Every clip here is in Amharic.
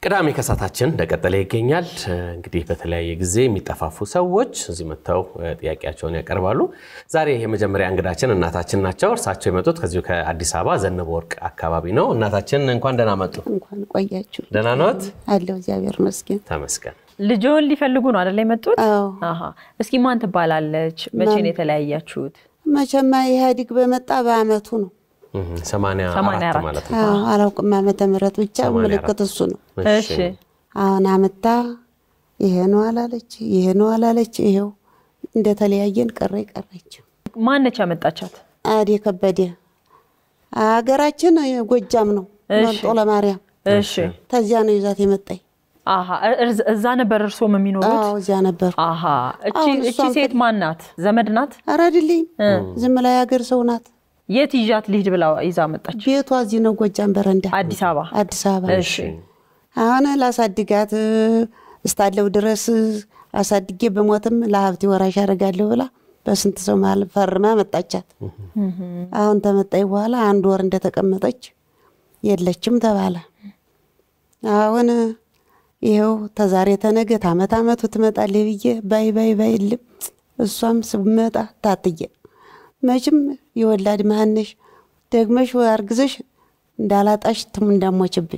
ቅዳሜ ከሳታችን እንደቀጠለ ይገኛል። እንግዲህ በተለያየ ጊዜ የሚጠፋፉ ሰዎች እዚህ መጥተው ጥያቄያቸውን ያቀርባሉ። ዛሬ የመጀመሪያ እንግዳችን እናታችን ናቸው። እርሳቸው የመጡት ከዚሁ ከአዲስ አበባ ዘነበ ወርቅ አካባቢ ነው። እናታችን እንኳን ደህና መጡ። እንኳን ቆያችሁ። ደህና ነዎት? አለሁ እግዚአብሔር ይመስገን። ተመስገን። ልጆን ሊፈልጉ ነው አይደለ የመጡት? አዎ አሃ። እስኪ ማን ትባላለች? መቼ ነው የተለያያችሁት? መቼማ ኢህአዲግ በመጣ በአመቱ ነው። እህ፣ ሰማንያ ሰማንያ አራት አራት ማለት ነው። አዎ አላውቅም ዓመተ ምህረት ብቻ ሰማንያ ምልክት እሱ ነው። እሺ አሁን አመታ ይሄ ነው አላለች፣ ይሄ ነው አላለች። ይሄው እንደተለያየን ቀረ ቀረች። ማነች ያመጣቻት? አዴ ከበደ ሀገራችን ጎጃም ነው እሺ። መርጦ ለማርያም እሺ ተዚያ ነው ይዛት የመጣኝ። አሃ። እርዝ- እዛ ነበር እርስዎም የሚኖሩት? አዎ እዚያ ነበር። አሃ። እቺ አሁን እቺ እሷን ሴት ማን ናት? ዘመድ ናት? ኧረ አይደለኝም ዝም ላይ ሀገር ሰው ናት። የት ይዣት ልሂድ ብላ ይዛ መጣች? ቤቷ እዚህ ነው ጎጃም በረንዳ አዲስ አበባ። አዲስ አበባ እሺ አሁን ላሳድጋት እስታለው ድረስ አሳድጌ በሞትም ለሀብቴ ወራሽ አደርጋለሁ ብላ በስንት ሰው መሀል ፈርማ መጣቻት። አሁን ተመጣኝ በኋላ አንድ ወር እንደተቀመጠች የለችም ተባለ። አሁን ይኸው ተዛሬ ተነገ ታመት አመቱ ትመጣለች ብዬ ባይ ባይ ባይ ልም እሷም ስመጣ ታትየ መቼም የወላድ መሀነሽ ደግመሽ አርግዘሽ እንዳላጣሽ ትም እንዳሞችብኝ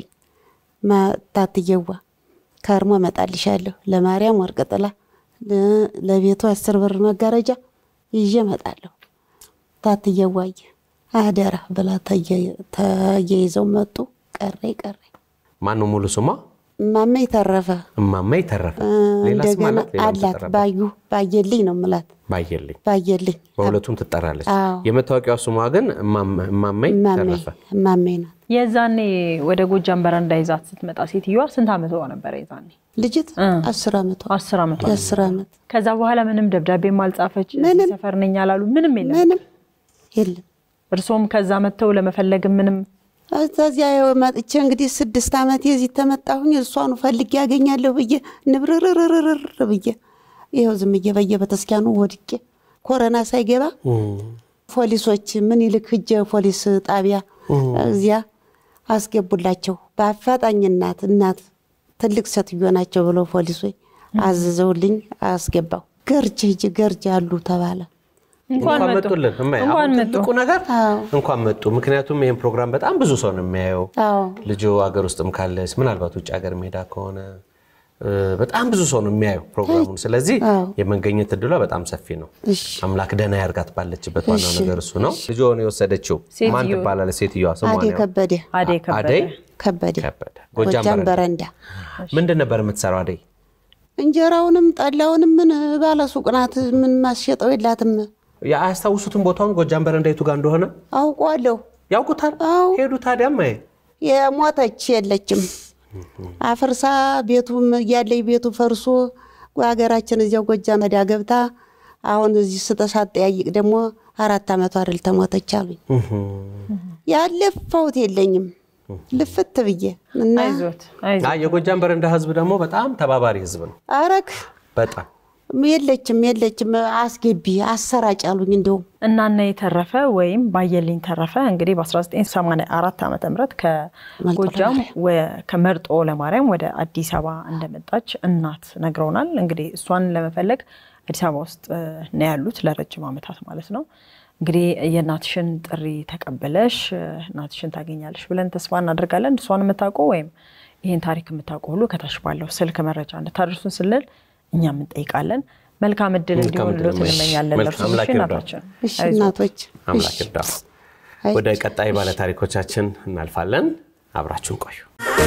ታትየዋ ከርሞ እመጣልሻለሁ ለማርያም ወርቅ ጥላ ለ- ለቤቱ አስር ብር መጋረጃ ይዤ እመጣለሁ። ታትየዋየ አደራ ብላ ተየ- ተያይዘው መጡ። ቀረይ ቀረይ ማን ነው ሙሉ ስሟ? እማማ ተረፈ እማማ የተረፈ ሌላ ስም እንደገና አላት? ሌላም አላት ትጠራለች? ባዩ ባየልኝ ነው ምላት ባየልኝ ባየልኝ በሁለቱም ትጠራለች። አዎ። የመታወቂያው ስሟ ግን እማማ- እማማይ እማሜ ተረፈ። እማሜ ናት የዛኔ ወደ ጎጃም በረንዳ ይዛት ስትመጣ ሴትዮዋ ስንት ዓመቷ ነበረ? የዛኔ ልጅት እ። አስር አመቷ አስር ዓመቷ። የአስር አመት ከዛ በኋላ ምንም ደብዳቤም አልጻፈች፣ እዚህ ምንም። ሰፈር ነኝ አላሉ፣ ምንም የለም። ምንም የለም። እርሶም ከዛ መጥተው ለመፈለግ ምንም ከዚያ መጥቼ እንግዲህ ስድስት ዓመት የዚህ ተመጣሁኝ እሷኑ ፈልጌ ያገኛለሁ ብዬ ንብርርርርር ብዬ ይኸው ዝም ብዬ በየቤተክርስቲያኑ ወድቄ ኮረና ሳይገባ ፖሊሶች ምን ይልክ ሂጄ ፖሊስ ጣቢያ እዚያ አስገቡላቸው። በአፋጣኝ እናት እናት ትልቅ ሴትዮ ናቸው ብሎ ፖሊሶች አዝዘውልኝ አስገባው። ገርጅ ሂጂ ገርጅ አሉ ተባለ። እንኳን እንኳን መጡ መጡልን። እማዬ፣ እንኳን አሁን መጡ። ትልቁ ነገር አዎ እንኳን መጡ። ምክንያቱም ይህን ፕሮግራም በጣም ብዙ ሰው ነው የሚያየው። አዎ ልጁ ሀገር ውስጥም ካለች ምናልባት ውጭ ሀገር ሜዳ ከሆነ እ፣ በጣም ብዙ ሰው ነው የሚያየው ፕሮግራሙን። ስለዚህ አዎ። የመገኘት እድሏ በጣም ሰፊ ነው። እሺ አምላክ ደህና ያርጋት ባለችበት ዋናው ነገር እሱ ነው። ልጇን የወሰደችው ማን ሴትዮ- ትባላለች? ሴትዮዋ ስሟ አዴ ነው ከበደ አደይ ከበደ አደይ ከበደ ከበደ። ጎጃም ጎጃም በረንዳ። በረንዳ ምንድን ነበር የምትሰራው አደይ? እንጀራውንም ጠላውንም ምን ባለ ሱቅ ናት። ምን ማስሸጠው የላትም። አያስታውሱትም ቦታውን ጎጃም በረንዳ የቱ ጋር እንደሆነ አውቀዋለሁ። ያውቁታል? አዎ ሄዱ ታዲያ እማዬ? የሞተች የለችም። አፍርሳ ቤቱም እያለኝ ቤቱ ፈርሶ ሀገራችን እዚያው ጎጃም መዳ ገብታ አሁን እዚህ ስተሳት ጠያይቅ ደግሞ አራት ዓመቷ አይደል ተሞተች አሉኝ። ያለፋሁት የለኝም ልፍት ብዬ እና አይዞት አይዞት። አይ የጎጃም በረንዳ ህዝብ ደግሞ በጣም ተባባሪ ህዝብ ነው። አረግ በጣም የለችም የለችም አስገቢ አሰራጭ አሉኝ። እንደውም እናና የተረፈ ወይም ባየልኝ ተረፈ እንግዲህ በ1984 ዓ ም ከጎጃም ወ- ከመርጦ ለማርያም ወደ አዲስ አበባ እንደመጣች እናት ነግረውናል። እንግዲህ እሷን ለመፈለግ አዲስ አበባ ውስጥ እ፣ ነው ያሉት ለረጅም ዓመታት ማለት ነው። እንግዲህ የእናትሽን ጥሪ ተቀብለሽ እ፣ እናትሽን ታገኛለሽ ብለን ተስፋ እናደርጋለን። እሷን የምታውቁ ወይም ይህን ታሪክ የምታውቁ ሁሉ ከታች ባለው ስልክ መረጃ እንድታደርሱን ስንል እኛም እንጠይቃለን። መልካም እድል መልካም እንዲሆን ሎት እድል። እንመኛለን። መልካም ለእርሱ አምላክ እሺ፣ ይርዳው። እናታችን እሺ እናቶች አምላክ እሺ። ይርዳ። አይ፣ ወደ ቀጣይ ባለ ታሪኮቻችን እናልፋለን። አብራችሁን ቆዩ።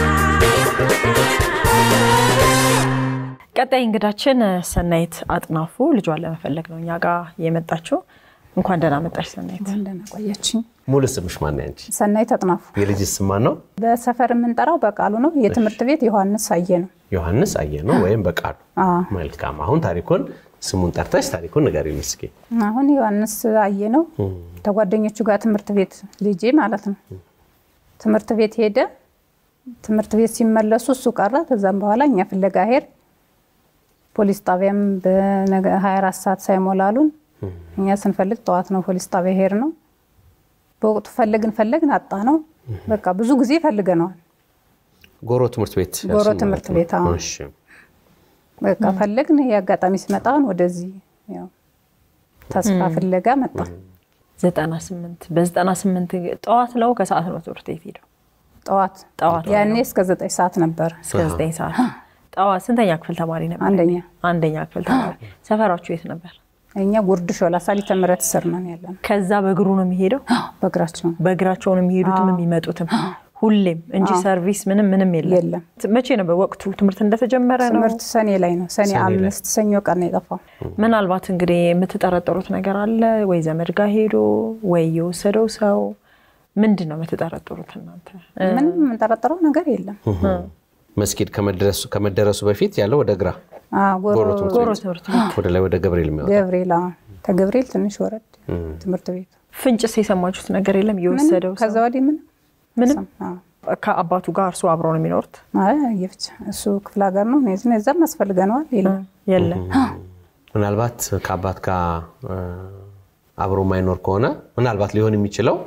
ቀጣይ እንግዳችን ሰናይት አጥናፉ ልጇን ለመፈለግ ነው እኛ ጋር የመጣችው። እንኳን ደህና መጣሽ ሰናይት። እንደና ቆያችኝ። ሙሉ ስምሽ ማን ነው ያንቺ? ሰናይት አጥናፉ የልጅ ስም ማን ነው? በሰፈር የምንጠራው በቃሉ ነው። የትምህርት ቤት ዮሐንስ አየ ነው። ዮሐንስ አየ ነው ወይም በቃሉ። አዎ። መልካም። አሁን ታሪኩን ስሙን ጠርተሽ ታሪኩን ንገሪኝ እስኪ። አሁን ዮሐንስ አየ ነው ከጓደኞቹ ጋር ትምህርት ቤት ልጄ ማለት ነው ትምህርት ቤት ሄደ። ትምህርት ቤት ሲመለሱ እሱ ቀረ። ከዛም በኋላ እኛ ፍለጋ ሄድ ፖሊስ ጣቢያም በ24 ሰዓት ሳይሞላሉን እኛ ስንፈልግ ጠዋት ነው ፖሊስ ጣቢያ ሄድ ነው። በወቅቱ ፈለግን ፈለግን አጣ ነው። በቃ ብዙ ጊዜ ፈልገነዋል። ጎሮ ትምህርት ቤት ጎሮ ያልሽኝ ትምህርት ማለት ነው። ቤት፣ አዎ። እሺ። በቃ ፈለግን። ይሄ አጋጣሚ ሲመጣን ወደዚህ ያው ተስፋ ፍለጋ መጣ። ዘጠና ስምንት በዘጠና ስምንት ጠዋት ነው ከሰዓት ነው ትምህርት ቤት ሄደው ጠዋት ጠዋት ያኔ እስከ ዘጠኝ ሰዓት ነበር። እስከ ዘጠኝ ሰዓት ጠዋት ስንተኛ ክፍል ተማሪ ነበር? አንደኛ አንደኛ ክፍል ተማሪ። ሰፈራችሁ የት ነበር? እኛ ጉርድ ሾላ ሳሊተ ምሕረት ስር ነን ያለ ነው። ከዛ በእግሩ ነው የሚሄደው? በእግራቸው በእግራቸው ነው የሚሄዱትም የሚመጡትም ሁሌም እንጂ ሰርቪስ ምንም ምንም የለም። የለም። መቼ ነበር ወቅቱ ትምህርት እንደተጀመረ ነው? ትምህርት ሰኔ ላይ ነው። ሰኔ አምስት ሰኞ ቀን ነው የጠፋው። ምናልባት እንግዲህ የምትጠረጠሩት ነገር አለ ወይ? ዘመድ ጋር ሄዶ ወይ የወሰደው ሰው ምንድን ነው የምትጠረጥሩት እናንተ? ምንም የምንጠረጠረው ነገር የለም። መስጊድ ከመድረሱ ከመደረሱ በፊት ያለው ወደ ግራ አዎ፣ ጎሮ ጎሮ ትምህርት ጎሮ ትምህርት ቤት ወደ ላይ ወደ ገብርኤል የሚወጣ ገብርኤል አዎ፣ ከገብርኤል ትንሽ ወረድ ትምህርት ቤት ፍንጭስ የሰማችሁት ነገር የለም? የወሰደው ከዛ ሰው ወዲህ ምንም ምንም አዎ። ከአባቱ ጋር እርሱ አብረው ነው የሚኖሩት? አይ የብቻ እሱ ክፍለ ሀገር ነው። እኔ እዛም ያስፈልገነዋል የለም የለም። ምናልባት ከአባት ጋር እ፣ አብሮ የማይኖር ከሆነ ምናልባት ሊሆን የሚችለው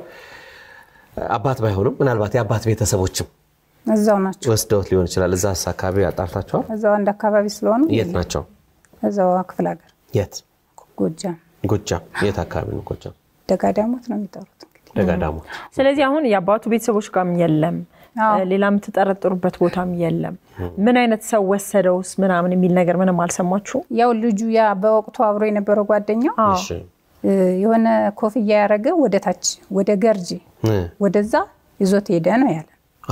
አባት ባይሆንም ምናልባት የአባት ቤተሰቦችም እዛው ናቸው። ወስደውት ሊሆን ይችላል። እዛ አካባቢ አጣርታችኋል? እዛው አንድ አካባቢ ስለሆኑ የት ናቸው? እዛው ክፍለ ሀገር የት? ጎጃም ጎጃም። የት አካባቢ ነው ጎጃም? ደጋዳሞት ነው የሚጠሩት እንግዲህ ደጋዳሞት። ስለዚህ አሁን የአባቱ ቤተሰቦች ጋርም የለም፣ አዎ። ሌላ የምትጠረጥሩበት ቦታም የለም። ምን አይነት ሰው ወሰደውስ ምናምን የሚል ነገር ምንም አልሰማችሁ? ያው ልጁ ያ በወቅቱ አብሮ የነበረው ጓደኛው እሺ። እ፣ የሆነ ኮፍያ ያደረገ ወደ ታች ወደ ገርጂ እ፣ ወደዛ ይዞት ሄደ ነው ያለ።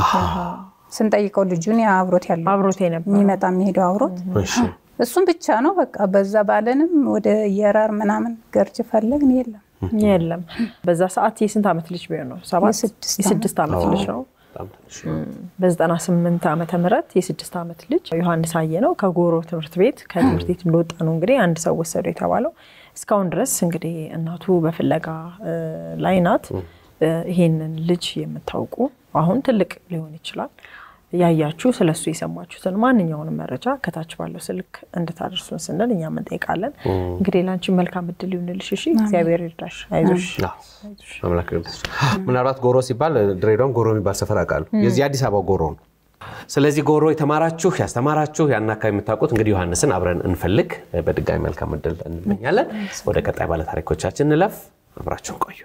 ስንጠይቀው ልጁን ያ አብሮት ያለው አብሮት የነበረው የሚመጣ የሚሄደው አብሮት እሺ። እሱም ብቻ ነው በቃ። በዛ ባለንም ወደ የራር ምናምን ገርጅ ፈለግን የለም። የለም። በዛ ሰዓት የስንት ዓመት ልጅ ቢሆን ነው? ሰባት የስድስት የስድስት ዓመት ልጅ ነው። በጣም ትንሽ። በዘጠና ስምንት ዓመተ ምህረት የስድስት ዓመት ልጅ ዮሐንስ አየ ነው ከጎሮ ትምህርት ቤት ከትምህርት ቤት እንደወጣ ነው እንግዲህ አንድ ሰው ወሰዱ የተባለው። እስካሁን ድረስ እንግዲህ እናቱ በፍለጋ እ, ላይ ናት። እ, ይሄንን ልጅ የምታውቁ አሁን ትልቅ ሊሆን ይችላል ያያችሁ ስለሱ የሰማችሁትን ማንኛውንም መረጃ ከታች ባለው ስልክ እንድታደርሱን ስንል እኛም እንጠይቃለን። እንግዲህ ለአንቺ መልካም እድል ይሁንልሽ። እሺ፣ እግዚአብሔር ይርዳሽ። አይዞሽ። አዎ። አምላክ ይርዳሽ። ምናልባት ጎሮ ሲባል ድሬዳዋም ጎሮ የሚባል ሰፈር አውቃለሁ። የዚህ አዲስ አበባ ጎሮ ነው። ስለዚህ ጎሮ የተማራችሁ ያስተማራችሁ ያን አካባቢ የምታውቁት እንግዲህ ዮሐንስን አብረን እንፈልግ። በድጋሚ መልካም እድል እንመኛለን። ወደ ቀጣይ ባለታሪኮቻችን እንለፍ። አብራችሁን ቆዩ።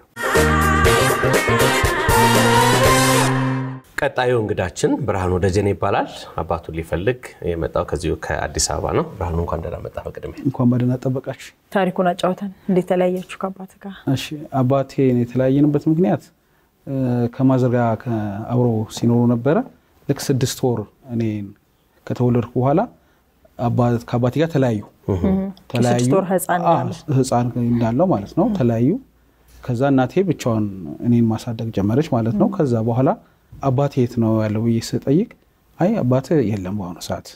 ቀጣዩ እንግዳችን ብርሃኑ ደጀኔ ይባላል። አባቱን ሊፈልግ የመጣው ከዚሁ ከአዲስ አበባ ነው። ብርሃኑ እንኳን ደህና መጣ። በቅድሚያ እንኳን በደህና ጠበቃችሁ። ታሪኩን አጫውተን እንዴት ተለያያችሁ ከአባት ጋር? እሺ አባቴን የተለያየንበት ምክንያት እ፣ ከማዘር ጋር ከ- አብሮ ሲኖሩ ነበረ። ልክ ስድስት ወር እኔ ከተወለድኩ በኋላ አባ- ከአባቴ ጋር ተለያዩ። የስድስት ወር ህፃን አዎ፣ ያለ ህፃን እንዳለው ማለት ነው። ተለያዩ። ከዛ እናቴ ብቻዋን እኔን ማሳደግ ጀመረች ማለት ነው። ከዛ በኋላ አባቴ የት ነው ያለው ብዬ ስጠይቅ አይ አባቴ የለም በአሁኑ ሰዓት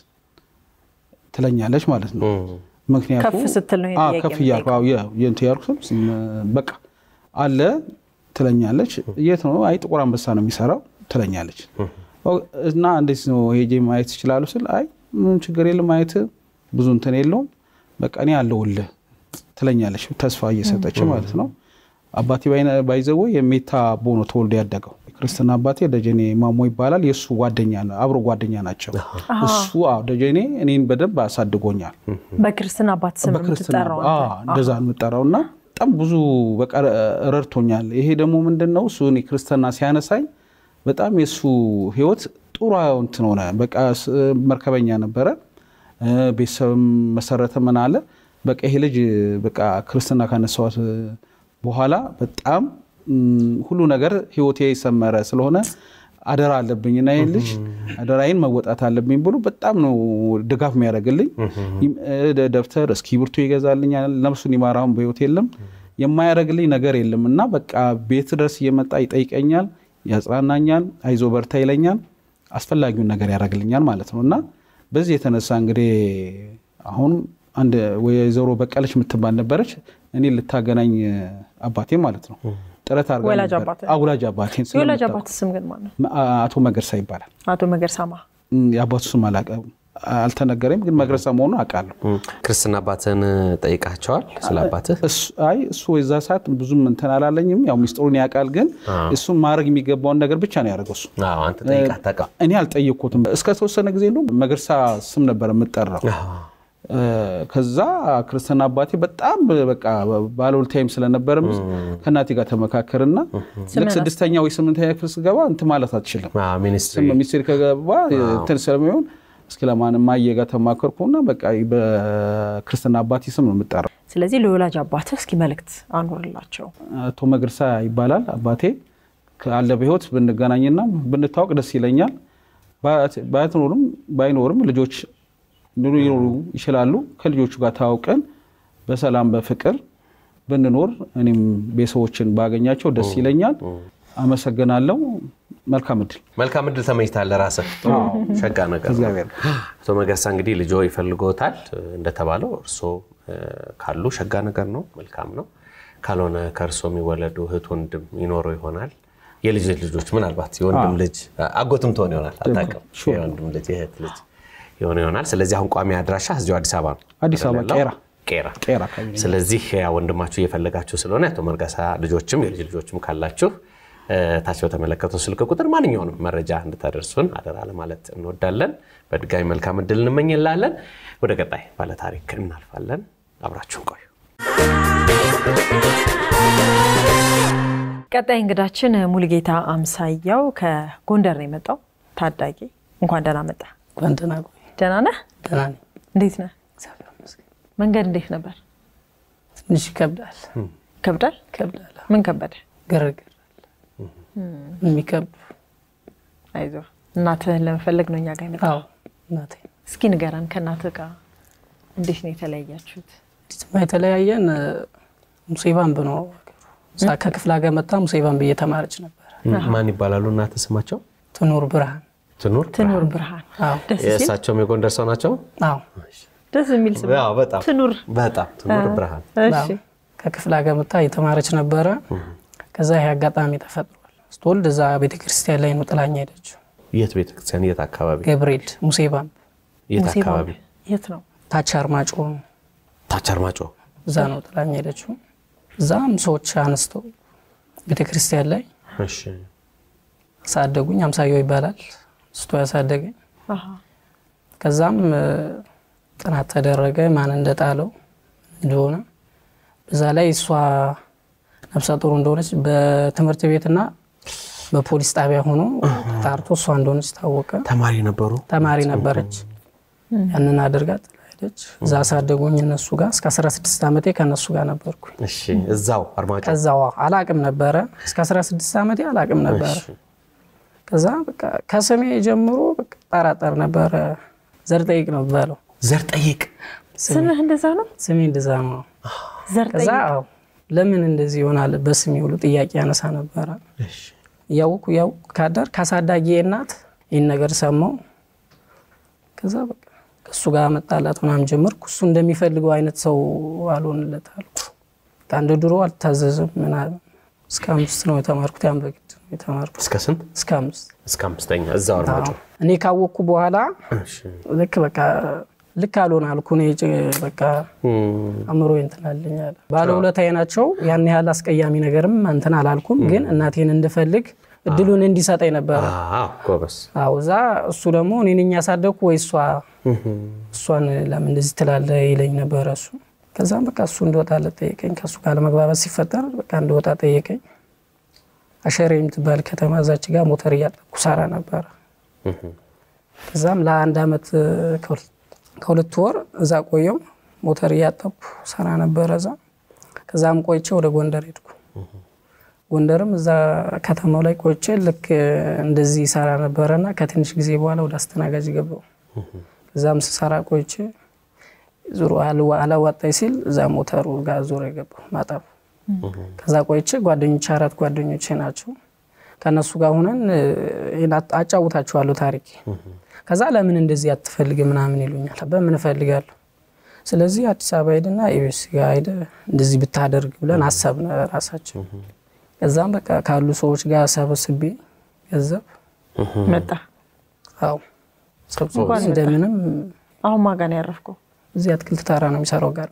ትለኛለች ማለት ነው። ምክንያቱ ከፍ ስትል ነው ይሄን አዎ፣ ጥያቄ ከፍ እያልኩ አዎ፣ የ- የእንትን ያልኩ ስል በቃ አለ ትለኛለች። የት ነው? አይ ጥቁር አንበሳ ነው የሚሰራው ትለኛለች። እና እንዴት ነው ሄጄ ማየት ይችላሉ ስል አይ ምን ችግር የለም ማየት ብዙ እንትን የለውም በቃ እኔ አለሁልህ ትለኛለች፣ ተስፋ እየሰጠች ማለት ነው። አባቴ ባይነ- ባይዘወ የሜታ ቦኖ ተወልዶ ያደገው ክርስትና አባቴ ደጀኔ ማሞ ይባላል። የእሱ ጓደኛ ነው፣ አብሮ ጓደኛ ናቸው። እሱ አዎ ደጀኔ እኔን በደንብ አሳድጎኛል። በክርስትና አባት ስም በክርስትና የምትጠራው አዎ፣ አንተ? እንደዛ ነው የምጠራው እና በጣም ብዙ በቃ ረድቶኛል። ይሄ ደግሞ ምንድን ነው እሱ እኔ ክርስትና ሲያነሳኝ በጣም የእሱ ህይወት ጥሩ እንትን ሆነ። በቃ ስ- መርከበኛ ነበረ፣ እ፣ ቤተሰብም መሰረተ ምን አለ በቃ ይሄ ልጅ በቃ ክርስትና ካነሳዋት በኋላ በጣም ም፣ ሁሉ ነገር ህይወቴ የሰመረ ስለሆነ አደራ አለብኝ እና ይህን ልጅ አደራዬን መወጣት አለብኝ ብሎ በጣም ነው ድጋፍ የሚያደርግልኝ። ይም- እ፣ ደብተር እስክሪብቶ ይገዛልኛል። ነፍሱን ይማራውን በህይወት የለም የማያደርግልኝ ነገር የለም እና በቃ ቤት ድረስ እየመጣ ይጠይቀኛል፣ ያጽናናኛል፣ አይዞ በርታ ይለኛል፣ አስፈላጊውን ነገር ያደርግልኛል ማለት ነው እና በዚህ የተነሳ እንግዲህ አሁን አንድ ወይዘሮ በቀለች የምትባል ነበረች እኔ ልታገናኝ አባቴ ማለት ነው ጥረት አድርጋ ወላጅ ነበር። አባትህ? አዎ፣ ወላጅ አባቴን የወላጅ ስለምታውቅ። አባት ስም ግን ማን ነው? አቶ መገርሳ ይባላል። አቶ መገርሳማ እም፣ የአባቱ ስም አላውቅም። አልተነገረኝም፣ ግን መግረሳ መሆኑን አውቃለሁ። ክርስትና አባትን ጠይቃቸዋል ስለ አባትህ? እሱ- አይ እሱ የዛ ሰዓት ብዙም እንትን አላለኝም። ያው ሚስጥሩን ያውቃል፣ ግን እሱም ማድረግ የሚገባውን ነገር ብቻ ነው ያደረገው እሱ። አዎ፣ አንተ ጠይቃ አታውቅም? እኔ አልጠየቅኩትም። እስከ ተወሰነ ጊዜ ነው መግረሳ ስም ነበር የምጠራው። እ፣ ከዛ ክርስትና አባቴ በጣም በቃ ባለውለታዬም ስለነበረ ከእናቴ ጋር ተመካከርና ልክ ስድስተኛ ወይ ስምንተኛ ክፍል ስገባ እንትን ማለት አትችልም አዎ፣ ሚኒስትሪ ስም ሚኒስቴር ከገባ እንትን ስለሚሆን እስኪ ለማንም ማየ ጋር ተማከርኩና በቃ በክርስትና አባቴ ስም ነው የምጠራው። ስለዚህ ለወላጅ አባትህ እስኪ መልእክት አኑርላቸው። አቶ መግርሳ ይባላል አባቴ ካለ በህይወት ብንገናኝና ብንታወቅ ደስ ይለኛል። ባያት- ባያትኖርም ባይኖርም ልጆች ሊኖሩ ይችላሉ። ከልጆቹ ጋር ተዋውቀን በሰላም በፍቅር ብንኖር እኔም ቤተሰቦችን ባገኛቸው ደስ ይለኛል። አመሰግናለሁ። መልካም እድል። መልካም እድል ተመኝታለህ ራስህ። ሸጋ ነገር ነው። እግዚአብሔር አቶ መገርሳ እንግዲህ ልጆ ይፈልጎታል እንደተባለው እርስዎ እ፣ ካሉ ሸጋ ነገር ነው፣ መልካም ነው። ካልሆነ ከእርስዎ የሚወለዱ እህት ወንድም ይኖሩ ይሆናል። የልጅ ልጆች ምናልባት የወንድም ልጅ አጎትም ትሆን ይሆናል፣ አታውቅም። የወንድም ልጅ የእህት ልጅ የሆነ ይሆናል። ስለዚህ አሁን ቋሚ አድራሻ እዚሁ አዲስ አበባ ነው። አዲስ አበባ አይደል ያለው? ቄራ ቄራ ቄራ አካባቢ ነው። ስለዚህ ያ ወንድማችሁ እየፈለጋችሁ ስለሆነ የአቶ መርጋሳ ልጆችም የልጅ ልጆችም ካላችሁ እ፣ ታች በተመለከተው ስልክ ቁጥር ማንኛውንም መረጃ እንድታደርሱን አደራ ለማለት እንወዳለን። በድጋሚ መልካም እድል እንመኝላለን። ወደ ቀጣይ ባለታሪክ እናልፋለን። አብራችሁን ቆዩ። ቀጣይ እንግዳችን ሙሉጌታ አምሳያው ከጎንደር ነው የመጣው። ታዳጊ እንኳን ደህና መጣ። እንኳን ደህና ቆይ። ደህና ነህ? ደህና ነኝ። እንዴት ነህ? እግዚአብሔር ይመስገን። መንገድ እንዴት ነበር? ትንሽ ይከብዳል ከብዳል? ይከብዳል። ምን ከበደ? ግርግር አለ። የሚከብዱ አይዞህ እናትህን ለመፈለግ ነው እኛ ጋር የመጣው። አዎ እናቴ እስኪ ንገረን፣ ከእናትህ ጋር እንዴት ነው የተለያያችሁት? ዲትማ የተለያየን እ፣ ሙሴ ባምብ ነው ሀገሩ። እዛ ከክፍለ ሀገር መጣ ሙሴ ባምብ እየተማረች ነበር። ማን ይባላሉ እናትህ ስማቸው? ትኑር ብርሃን። ትኑር ትኑር ብርሃን። አዎ ደስ ሲል የእሳቸውም የጎንደር ሰው ናቸው። አዎ ደስ የሚል ስም አዎ፣ በጣም ትኑር። በጣም ትኑር ብርሃን። እሺ አዎ። ከክፍለ ሀገር መጣ እየተማረች ነበረ። ከዛ ይሄ አጋጣሚ ተፈጥሯል። ስትወልድ እዛ ቤተክርስቲያን ላይ ነው ጥላኛ ሄደችው። የት ቤተክርስቲያን? የት አካባቢ? ገብርኤል ሙሴ ባምብ የት ሙሴ አካባቢ? ባምብ የት ነው? ታች አርማጮ ታች አርማጮ። እዛ ነው ጥላኛ ሄደችው። እዛም ሰዎች አነስተው ቤተክርስቲያን ላይ እሺ አሳደጉኝ። አምሳያው ይባላል ስቶ ያሳደገኝ። አሃ። ከዛም እ፣ ጥናት ተደረገ ማን እንደጣለው እንደሆነ። በዛ ላይ እሷ ነፍሰ ጡር እንደሆነች በትምህርት ቤትና በፖሊስ ጣቢያ ሆኖ ተጣርቶ እሷ እንደሆነች ታወቀ። ተማሪ ነበሩ። ተማሪ ነበረች። ያንን አድርጋ ጥላ ሄደች። እዛ አሳደጉኝ እነሱ ጋር እስከ 16 ዓመቴ ከእነሱ ጋር ነበርኩኝ። እሺ እዛው አርማጮ። ከዛዋ አላቅም ነበረ እስከ 16 ዓመቴ አላቅም ነበረ። እሺ። ከዛ በቃ ከስሜ ጀምሮ በቃ ጠራጠር ነበረ። ዘር ጠይቅ ነው የሚባለው። ዘር ጠይቅ። ስምህ እንደዛ ነው? ስሜ እንደዛ ነው። ዘር ከዛ ጠይቅ። አዎ ለምን እንደዚህ ይሆናል በስሜ ሁሉ ጥያቄ ያነሳ ነበረ። እሺ እያወኩ እያወኩ ካደር ካሳዳጊ እናት ይህን ነገር ሰማው። ከዛ በቃ ከእሱ ጋር መጣላት ምናምን ጀመርኩ። እሱ እንደሚፈልገው አይነት ሰው አልሆንለት አልኩ። በቃ እንደ ድሮ አልታዘዝም ምናምን። እስከ አምስት ነው የተማርኩት። ያን በግድ ነው የተማርኩት እስከ ስንት? እስከ አምስት። እስከ አምስተኛ እዛው አርማጮ። አዎ። እኔ ካወቅኩ በኋላ እሺ ልክ በቃ ልክ አልሆን አልኩ። እኔ ጭ- በቃ እም፣ አእምሮ እንትናለኝ አለ ባለውለታዬ ናቸው። ያን ያህል አስቀያሚ ነገርም እንትን አላልኩም፣ ግን እናቴን እንድፈልግ እድሉን እንዲሰጠኝ ነበረ። አዎ ጎበዝ። አዎ እዛ እሱ ደግሞ እኔ ነኝ ያሳደግኩ ወይ እሷ እሷን ለምን እንደዚህ ትላለህ ይለኝ ነበረ እሱ። ከዛም በቃ እሱ እንደወጣለት ጠየቀኝ። ከእሱ ጋር ለመግባባት ሲፈጠር በቃ እንደወጣ ጠየቀኝ። አሸሬ የምትባል ከተማ እዛች ጋር ሞተር እያጠብኩ ሰራ ነበረ። ከዛም ለአንድ አመት ከሁለት- ከሁለት ወር እዛ ቆየው ሞተር እያጠብኩ ሰራ ነበረ እዛ። ከዛም ቆይቼ ወደ ጎንደር ሄድኩ። ጎንደርም እዛ ከተማው ላይ ቆይቼ ልክ እንደዚህ ሰራ ነበረና ከትንሽ ጊዜ በኋላ ወደ አስተናጋጅ ገባው። እዛም ስሰራ ቆይቼ ዙሮ አልዋ- አላዋጣኝ ሲል እዛ ሞተሩ ጋር ዞር የገባው ማጠብ። ከዛ ቆይቼ ጓደኞቼ አራት ጓደኞቼ ናቸው ከእነሱ ጋር ሁነን እ፣ ይሄን አት- አጫውታችኋለሁ ታሪክ። ከዛ ለምን እንደዚህ አትፈልግ ምናምን ይሉኛል። በምን እፈልጋለሁ? ስለዚህ አዲስ አበባ ሄድና ኤቤስ ጋር ሄደ እንደዚህ ብታደርግ ብለን አሰብን ራሳችን። ከዛም በቃ ካሉ ሰዎች ጋር ሰበስቤ ገንዘብ መጣ። አዎ ሰብስቦ እንደምንም አሁን ማን ጋር ነው ያረፍከው? እዚህ አትክልት ተራ ነው የሚሰራው ጋር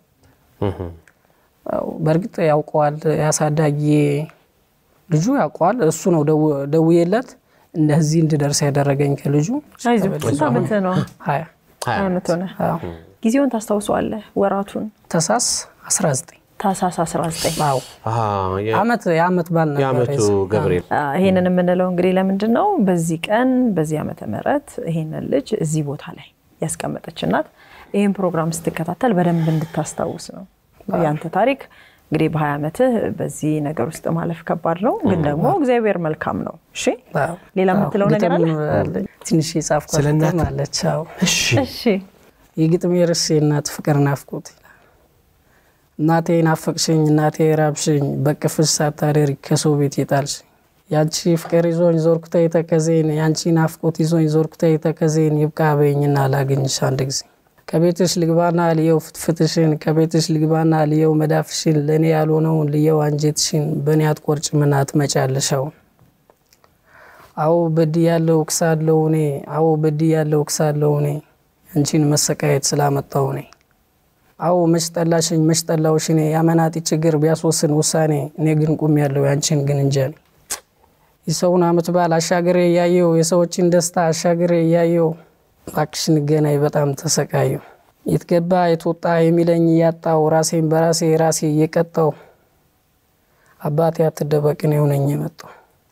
በእርግጥ ያውቀዋል። ያሳዳጊ ልጁ ያውቀዋል። እሱ ነው ደው- ደውዬለት እንደዚህ እንድደርስ ያደረገኝ ከልጁ አይዞህ ስንት ዓመት ነው? ሀያ ሀያ ዓመት ሆነ። አዎ። ጊዜውን ታስታውሰዋለህ? ወራቱን ተሳስ 19 ታህሳስ 19 አዎ አመት የአመት ባል ነበር የአመቱ የዛ- ገብርኤል ይሄንን የምንለው እንግዲህ ለምንድን ነው? በዚህ ቀን በዚህ ዓመተ ምህረት ይሄንን ልጅ እዚህ ቦታ ላይ ያስቀመጠች እናት ይህን ፕሮግራም ስትከታተል በደንብ እንድታስታውስ ነው። ያንተ ታሪክ እንግዲህ በሀያ ዓመትህ በዚህ ነገር ውስጥ ማለፍ ከባድ ነው፣ ግን ደግሞ እግዚአብሔር መልካም ነው። እሺ አዎ። ሌላ የምትለው ነገር አለ? ግጥም አለኝ። ትንሽ የጻፍኳት ስለ እናት? ግጥም አለች። አዎ። እሺ እሺ የግጥሜ ርዕስ የእናት ፍቅር ናፍቆት ይላል። እናቴ ናፈቅሽኝ፣ እናቴ ራብሽኝ፣ በቅፍሽ ሳታደሪ ከሰው ቤት የጣልሽኝ ያንቺ ፍቅር ይዞኝ ዞርኩተ የተከዜን ያንቺ ናፍቆት ይዞኝ ዞርኩተ የተከዜን ይብቃ በይኝና ላገኝሽ አንድ ጊዜ ከቤትሽ ልግባና ልየው ፍትፍትሽን ከቤትሽ ልግባና ልየው መዳፍሽን ለእኔ ያልሆነውን ልየው አንጀትሽን በእኔ አትቆርጭምና ትመጫለሻውን አዎ በድ ያለው ክሳለው እኔ አዎ በድ ያለው ክሳለው እኔ አንቺን መሰቃየት ስላመጣው እኔ አዎ መች ጠላሽኝ መች ጠላውሽ እኔ ያመናጢ ችግር ቢያስወስን ውሳኔ እኔ ግን ቁም ያለው ያንቺን ግን እንጃ እኔ የሰውን አመት በዓል አሻግሬ እያየው የሰዎችን ደስታ አሻግሬ እያየው እባክሽ እንገናኝ በጣም ተሰቃየው የትገባ የትወጣ የሚለኝ እያጣው ራሴን በራሴ ራሴ እየቀጣው አባቴ አትደበቅን የሆነኝ የመጣው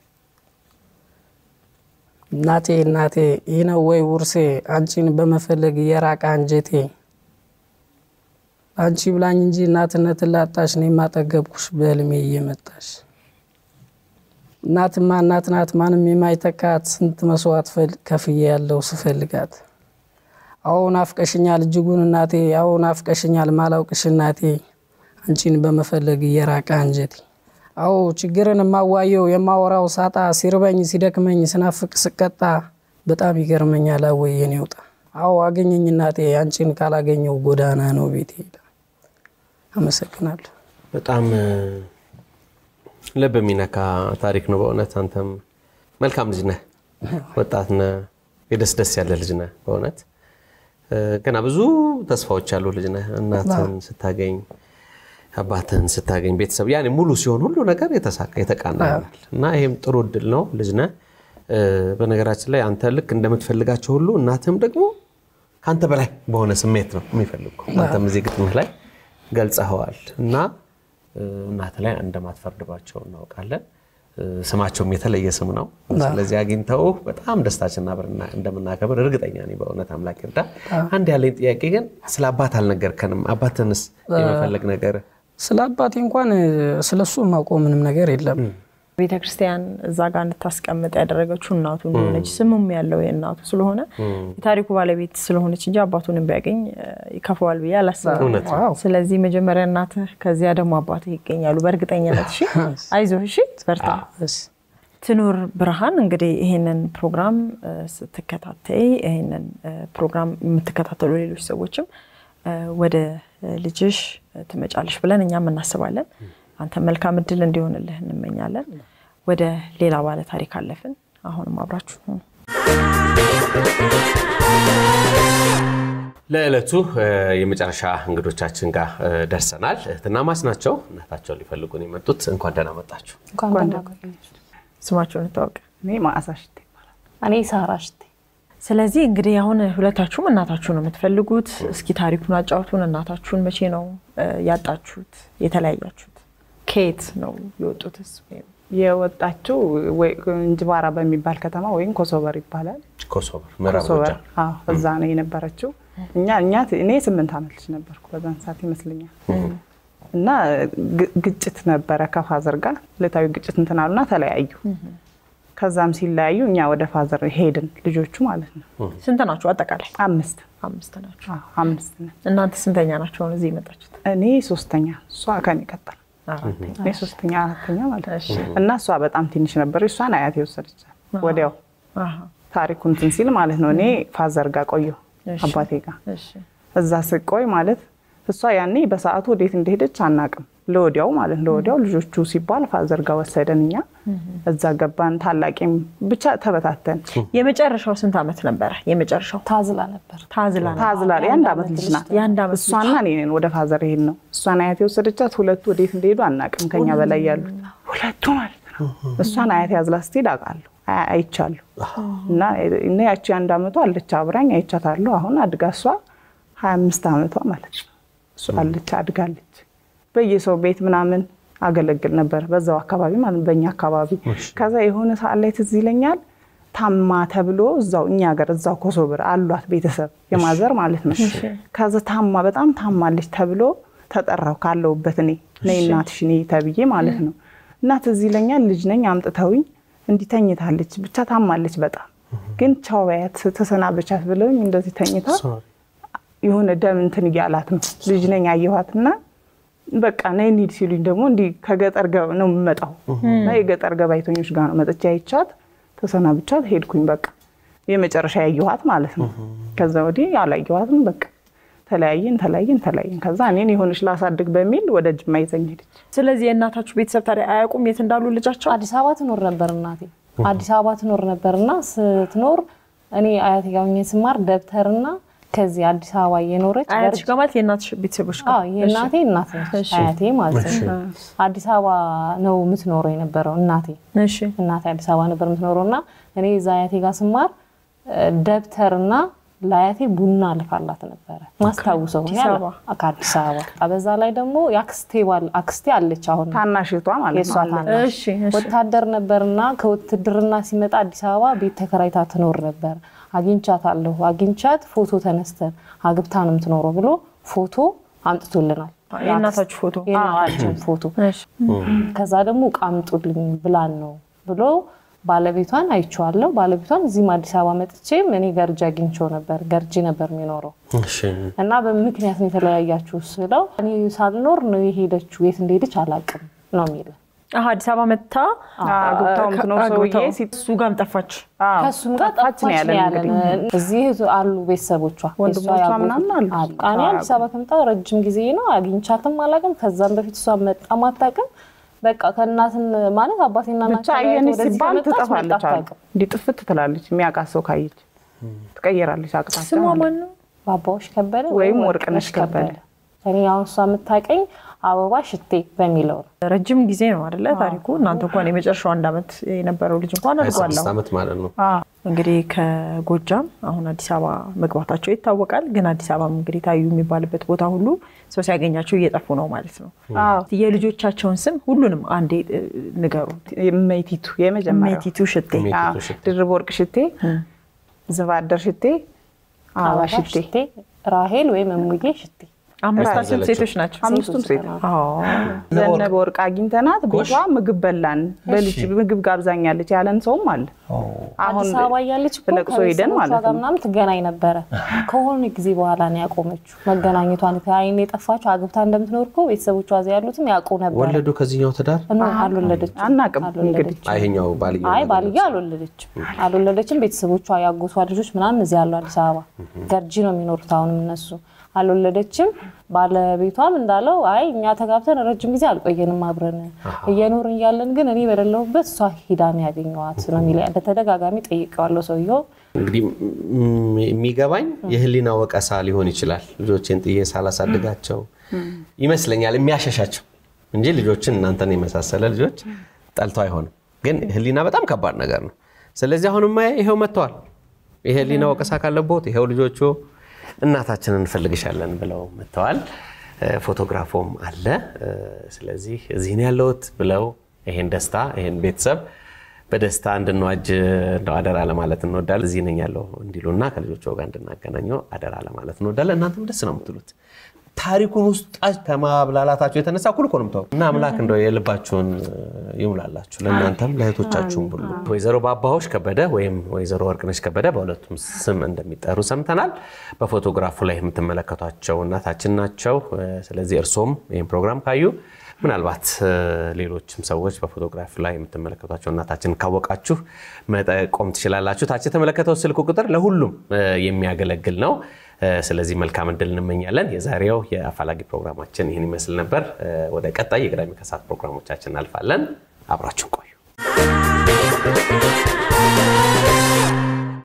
እናቴ እናቴ ይህ ነው ወይ ውርሴ አንቺን በመፈለግ የራቀ አንጀቴ አንቺ ብላኝ እንጂ እናትነትን ላጣሽ እኔ ማጠገብኩሽ በህልሜ እየመጣሽ እናትማ እናት ናት ማንም የማይተካት ስንት መስዋዕት ፈል- ከፍዬ ያለው ስፈልጋት አዎ ናፍቀሽኛል እጅጉን እናቴ አዎ ናፍቀሽኛል ማላውቅሽ እናቴ አንቺን በመፈለግ እየራቀ አንጀቴ አዎ ችግርን የማዋየው የማወራው ሳጣ ሲርበኝ ሲደክመኝ ስናፍቅ ስቀጣ በጣም ይገርመኛል አወይ የኔ ውጣ አዎ አገኘኝ እናቴ አንቺን ካላገኘው ጎዳና ነው ቤቴ ይላል። አመሰግናለሁ። በጣም እ፣ ልብ የሚነካ ታሪክ ነው በእውነት አንተም መልካም ልጅ ነህ ወጣት ነህ የደስ ደስ ያለ ልጅ ነህ በእውነት እ፣ ገና ብዙ ተስፋዎች ያሉ ልጅ ነህ እናትን ስታገኝ አባትህን ስታገኝ ቤተሰብ ያኔ ሙሉ ሲሆን ሁሉ ነገር የተሳካ የተቃና ይሆናል እና ይሄም ጥሩ እድል ነው ልጅ ነህ እ፣ በነገራችን ላይ አንተ ልክ እንደምትፈልጋቸው ሁሉ እናትህም ደግሞ ከአንተ በላይ በሆነ ስሜት ነው የሚፈልጉ አንተም እዚህ ግጥምህ ላይ ገልጸኸዋል እና እ፣ እናትህ ላይ እንደማትፈርድባቸው እናውቃለን እ፣ ስማቸውም የተለየ ስም ነው ስለዚህ አግኝተው በጣም ደስታችንን አብረን እንደምናከብር እርግጠኛ ነኝ በእውነት አምላክ ይርዳ አንድ ያለኝ ጥያቄ ግን ስለ አባት አልነገርከንም አባትንስ የመፈለግ ነገር ስለ አባቴ እንኳን ስለ እሱ የማውቀው ምንም ነገር የለም። ቤተ ክርስቲያን እዛ ጋር እንድታስቀምጥ ያደረገችው እናቱ እንደሆነች ስሙም ያለው የእናቱ ስለሆነ የታሪኩ ባለቤት ስለሆነች እንጂ አባቱንም ቢያገኝ እ፣ ይከፋዋል ብዬ አላስብም። እውነት ነው። ዋው ስለዚህ መጀመሪያ እናትህ ከዚያ ደግሞ አባትህ ይገኛሉ በእርግጠኝነት። እሺ አይዞህ፣ እሺ በርታ። እሺ። ትኑር ብርሃን እንግዲህ ይህንን ፕሮግራም እ፣ ስትከታተይ ይህንን እ፣ ፕሮግራም የምትከታተሉ ሌሎች ሰዎችም እ፣ ወደ እ፣ ልጅሽ እ፣ ትመጫለሽ ብለን እኛም እናስባለን። አንተ መልካም እድል እንዲሆንልህ እንመኛለን። ወደ ሌላ ባለ ታሪክ አለፍን። አሁንም አብራችሁ ሁኑ። ለዕለቱ እ፣ የመጨረሻ እንግዶቻችን ጋር እ፣ ደርሰናል። እህትና ማች ናቸው። እናታቸውን ሊፈልጉን የመጡት እንኳን ደህና መጣችሁ። እንኳን ደህና ቆያችሁ። ስማቸውን እንታወቅ። እኔ ማዕዛ ሽቴ ይባላል። እኔ ሳራ ሽቴ ስለዚህ እንግዲህ አሁን ሁለታችሁም እናታችሁ ነው የምትፈልጉት። እስኪ ታሪኩን አጫውቱን። እናታችሁን መቼ ነው እ፣ ያጣችሁት? የተለያያችሁት? ከየት ነው የወጡትስ? ወይም የወጣችው ወይ- እንጅባራ በሚባል ከተማ ወይም ኮሶበር ይባላል። ኮሶበር ምዕራብ ኮሶበር ጎጃም። አዎ፣ እዛ ነው የነበረችው። እኛ እኛ እኔ ስምንት ዓመት ልጅ ነበርኩ በዛን ሰዓት ይመስለኛል። እና ግ- ግጭት ነበረ ከፋዘር ጋር ዕለታዊ ግጭት እንትን አሉና ተለያዩ። ከዛም ሲለያዩ እኛ ወደ ፋዘር ሄድን ልጆቹ ማለት ነው። ስንት ናችሁ አጠቃላይ? አምስት አምስት ናችሁ። አዎ፣ አምስት ነን። እናንተ ስንተኛ ናቸው አሁን እዚህ የመጣችሁት? እኔ ሶስተኛ፣ እሷ ከኔ ቀጠል አራተኛ። እኔ ሶስተኛ አራተኛ ማለት እሺ። ነው። እና እሷ በጣም ትንሽ ነበር። እሷን አያት የወሰደች ወዲያው አሃ፣ ታሪኩ እንትን ሲል ማለት ነው። እኔ ፋዘር ጋር ቆየሁ እሺ። አባቴ ጋር እሺ። እዛ ስቆይ ማለት እሷ ያኔ በሰዓቱ ወዴት እንደሄደች አናቅም። ለወዲያው ማለት ለወዲያው ልጆቹ ሲባል ፋዘር ጋር ወሰደን። እኛ እዛ ገባን። ታላቂም ብቻ ተበታተን። የመጨረሻው ስንት ዓመት ነበረ? የመጨረሻው ታዝላ ነበር። ታዝላ ነው። ታዝላ የአንድ ዓመት ልጅ ናት። የአንድ ዓመት ልጅ። እሷና እኔ ነን ወደ ፋዘር ይሄድ ነው። እሷን አያቴ የወሰደቻት ሁለቱ ወዴት እንደሄዱ አናቅም። ከኛ በላይ ያሉት ሁለቱ ማለት ነው። እሷን አያቴ ያዝላ ስትሄድ አውቃለሁ አይ- አይቻለሁ። እና እና ያቺ አንድ ዓመቷ አለች አብራኝ አይቻታለሁ። አሁን አድጋ እሷ ሀያ አምስት ዓመቷ ማለት ነው። እሷ አለች አድጋለች። በየሰው ቤት ምናምን አገለግል ነበር በዛው አካባቢ ማለት ነው፣ በእኛ አካባቢ። ከዛ የሆነ ሰዓት ላይ ትዝ ይለኛል ታማ ተብሎ እዛው እኛ ሀገር እዛው ኮሶብር አሏት ቤተሰብ የማዘር ማለት ነው። ከዛ ታማ በጣም ታማለች ተብሎ ተጠራው ካለውበት እኔ ነይ እናትሽ ነይ ተብዬ ማለት ነው። እና ትዝ ይለኛል ልጅ ነኝ አምጥተውኝ እንዲህ ተኝታለች፣ ብቻ ታማለች በጣም ግን ቻው በያት ተሰናበቻት ብለውኝ እንደዚህ ተኝታ የሆነ ደም እንትን እያላት ነው። ልጅ ነኝ አየኋትና በቃ ነይ እንሂድ ሲሉኝ ደግሞ እንዲህ ከገጠር ገ- ነው የምመጣው እና የገጠር ገባይተኞች ጋር ነው መጥቻ አይቻት ተሰናብቻት ሄድኩኝ። በቃ የመጨረሻ ያየኋት ማለት ነው። ከዛ ወዲህ አላየኋትም። በቃ ተለያየን ተለያየን ተለያየን። ከዛ እኔን የሆነች ላሳድግ በሚል ወደ ጅማ ይዘኝ ሄደች። ስለዚህ የእናታችሁ ቤተሰብ ታዲያ አያውቁም የት እንዳሉ ልጃቸው? አዲስ አበባ ትኖር ነበር እናቴ። አዲስ አበባ ትኖር ነበርና ስትኖር እኔ አያቴ ጋር ሆኜ ስማር ደብተርና ከዚህ አዲስ አበባ እየኖረች አያትሽ ጋር ማለት የእናትሽ ቤተሰቦች ጋር? አዎ የእናቴ እናት ነች አያቴ ማለት ነው። አዲስ አበባ ነው የምትኖረው የነበረው እናቴ እሺ እናቴ አዲስ አበባ ነበር የምትኖረው እና እኔ እዛ አያቴ ጋር ስማር እ፣ ደብተርና ለአያቴ ቡና ልካላት ነበረ ማስታውሰው እኔ አዲስ አለ- አበባ? ከአዲስ አበባ በዛ ላይ ደግሞ የአክስቴ ባል አክስቴ አለች አሁን ታናሽቷ ማለት የእሷ ነው። ታናሽ እሺ እሺ። ወታደር ነበርና ከውትድርና ሲመጣ አዲስ አበባ ቤት ተከራይታ ትኖር ነበር። አግኝቻታለሁ። አግኝቻት ፎቶ ተነስተን አግብታ ነው የምትኖረው ብሎ ፎቶ አምጥቶልናል። የእናታችሁ ፎቶ? የእናታችን ፎቶ እሺ ከዛ ደግሞ እቃ አምጡልኝ ብላን ነው ብሎ ባለቤቷን አይቼዋለሁ። ባለቤቷን እዚህም አዲስ አበባ መጥቼም እኔ ገርጂ አግኝቼው ነበር። ገርጂ ነበር የሚኖረው እሺ። እና በምክንያት ነው የተለያያችሁ ስለው እኔ ሳልኖር ነው የሄደችው። የት እንደሄደች አላውቅም ነው የሚለው። አሀ አዲስ አበባ መጥታ አግብታው የምትኖር አግብታው ሰውዬ ሲት- እሱ ጋርም ጠፋች። አዎ፣ ከእሱም ጋር ጠፋች ጠፋች ነው ያለን። እንግዲህ። እዚህ አሉ ቤተሰቦቿ ወንድሞቿ የእሷ ያጎት- ምናምን አሉ። እኔ አዲስ አበባ ከመጣሁ ረጅም ጊዜ ነው። አግኝቻትም አላውቅም። ከዛም በፊት እሷ መጣም አታውቅም። በቃ ከእናትን ማለት አባቴና እናት ብቻ አየንሽ ወደዚህ ሲባል ከመጣች መጣ ትጠፋለች አሉ። አታውቅም። እንዲህ ጥፍት ትላለች። የሚያውቃት ሰው ካየች ትቀየራለች። አቅጣጫ ስሟ ማለት ነው። ማን ነው? ባባዎች ከበደ ወይም ወርቅነሽ ከበደ። እኔ አሁን እሷ የምታውቀኝ አበባ ሽቴ በሚለው ነው። ረጅም ጊዜ ነው አይደለ ታሪኩ። እናንተ እንኳን የመጨረሻው አንድ ዓመት የነበረው ልጅ እንኳን አድጓል። 26 አሁን ዓመት ማለት ነው። እንግዲህ ከጎጃም አሁን አዲስ አበባ መግባታቸው ይታወቃል። ግን አዲስ አበባ እንግዲህ ታዩ የሚባልበት ቦታ ሁሉ ሰው ሲያገኛቸው እየጠፉ ነው ማለት ነው። አዎ። የልጆቻቸውን ስም ሁሉንም አንዴ እ, ንገሩ። ሜቲቱ የመጀመሪያው ሜቲቱ ሽቴ፣ ሜቲቱ አዎ፣ ሽቴ። ድርብ ወርቅ ሽቴ፣ ዝባደር ሽቴ፣ አበባ አበባ ሽቴ። ሽቴ፣ ራሄል ወይም እሙዬ ሽቴ አምስታችን ያዘለችው። ሴቶች ናቸው። አምስቱም ሴት አዎ። ዘነበ ወርቅ አግኝተናት ቤቷ ምግብ በላን። በልጅ ምግብ ጋብዛኛለች ያለን ሰውም አለ። አሁን አዲስ አበባ እያለች እኮ ለቅሶ ሄደን ከቤተሰቦቿ ማለት ጋር ነው። ምናምን ትገናኝ ነበረ። ከሆነ ጊዜ በኋላ ነው ያቆመችው መገናኘቷን። ከአይን የጠፋችው አግብታ እንደምትኖር እኮ ቤተሰቦቿ እዚያ ያሉትም ያውቁ ነበረ። ወለዱ ከዚህኛው ትዳር እኖ አልወለደችም። አናቅም አልወለደችም። እንግዲህ አይኛው ባልየው አይ ነገር ባልዬ አልወለደችም አልወለደችም። ቤተሰቦቿ ያጎቷ ልጆች ምናምን እዚህ ያሉ አዲስ አበባ ገርጂ ነው የሚኖሩት አሁንም እነሱ። አልወለደችም። ባለቤቷም እንዳለው አይ እኛ ተጋብተን ረጅም ጊዜ አልቆየንም አብረን እየኖርን እያለን ግን እኔ በሌለሁበት እሷ ሂዳ ነው ያገኘኋት ነው የሚለኝ። በተደጋጋሚ ጠይቀዋለሁ ሰውየው እንግዲህ ም- የሚገባኝ የህሊና ወቀሳ ሊሆን ይችላል። ልጆችን ጥዬ ሳላሳድጋቸው ይመስለኛል የሚያሸሻቸው እንጂ ልጆችን እናንተን የመሳሰለ ልጆች ጠልቶ አይሆንም። ግን ህሊና በጣም ከባድ ነገር ነው። ስለዚህ አሁንማ ይሄው መጥተዋል። የህሊና ወቀሳ ካለቦት ይሄው ልጆቹ እናታችንን እንፈልግሻለን ብለው መጥተዋል። እ፣ ፎቶግራፎም አለ። እ፣ ስለዚህ እዚህ ነው ያለሁት ብለው ይሄን ደስታ ይሄን ቤተሰብ በደስታ እንድንዋጅ እንደው አደራ ለማለት እንወዳለን። እዚህ ነኝ ያለው እንዲሉና ከልጆች ጋር እንድናገናኘው አደራ ለማለት እንወዳለን። እናንተም ደስ ነው የምትሉት ታሪኩን ውስጥ ከማብላላታችሁ የተነሳ እኩል እኮ ነው የምታወሩት። እና አምላክ እንደው የልባችሁን ይሙላላችሁ ለእናንተም ለእህቶቻችሁም ሁሉ። ወይዘሮ ባባሆሽ ከበደ ወይም ወይዘሮ ወርቅነሽ ከበደ በሁለቱም ስም እንደሚጠሩ ሰምተናል። በፎቶግራፉ ላይ የምትመለከቷቸው እናታችን ናቸው። ስለዚህ እርሶም ይህን ፕሮግራም ካዩ ምናልባት እ፣ ሌሎችም ሰዎች በፎቶግራፍ ላይ የምትመለከቷቸው እናታችን ካወቃችሁ መጠቆም ትችላላችሁ። ታች የተመለከተው ስልክ ቁጥር ለሁሉም እ፣ የሚያገለግል ነው። ስለዚህ መልካም እድል እንመኛለን። የዛሬው የአፋላጊ ፕሮግራማችን ይህን ይመስል ነበር። ወደ ቀጣይ የቅዳሜ ከሰዓት ፕሮግራሞቻችን እናልፋለን። አብራችሁን ቆዩ።